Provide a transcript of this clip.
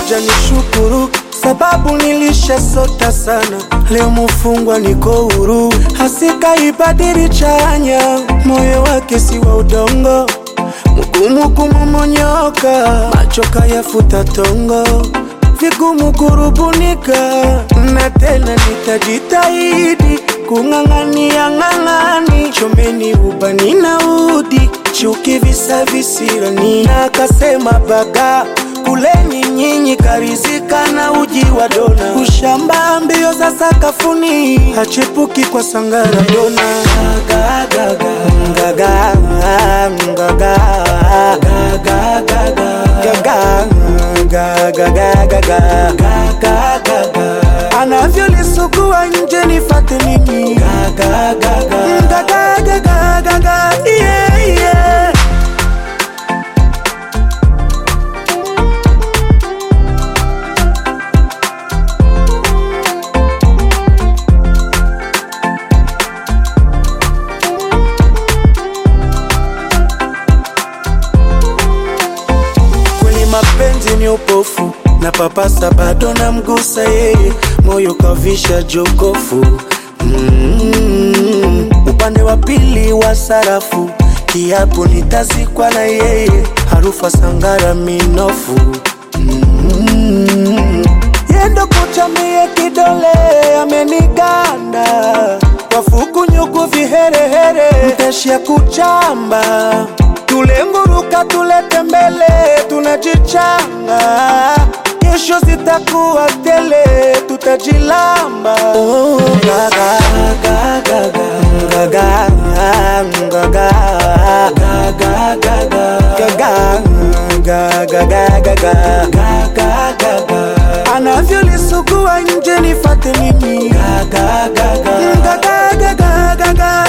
ngoja nishukuru sababu nilishasota sana, leo mufungwa niko huru, hasika ibadili chanya, moyo wake si wa udongo, mgumu kumomonyoka, macho kayafuta tongo, vigumu kurubunika, na tena nitajitahidi kung'ang'ania ng'ang'ani, chomeni ubani na udi, chuki visa visirani, na akasema baga kuleni nyinyi karizika na uji wa dona, ushamba mbio za sakafuni, hachepuki kwa sangara dona. Gaga, gaga, gaga, gaga, gaga, gaga, gaga, gaga, gaga, gaga. anavyolisugua nje nifate nini? Gaga, gaga, gaga, gaga, gaga, yeah, yeah. kweli mapenzi ni upofu na papasa bado na mgusa yeye moyo kavisha jokofu mm, upande wa pili wa sarafu kiapo nitazikwa na yeye harufa sangara minofu mm, yendo kuchamie kidole ameniganda wafuku nyuku viherehere mteshia kuchamba tule nguruka tulete mbele tunajichanga kesho zitakuwa tele tutajilamba oh, gaga, gaga, gaga, gaga, gaga, gaga, gaga, gaga, gaga, gaga, gaga, gaga. anavyolisugua nje nifate nini gaga, gaga, gaga, gaga, gaga, gaga.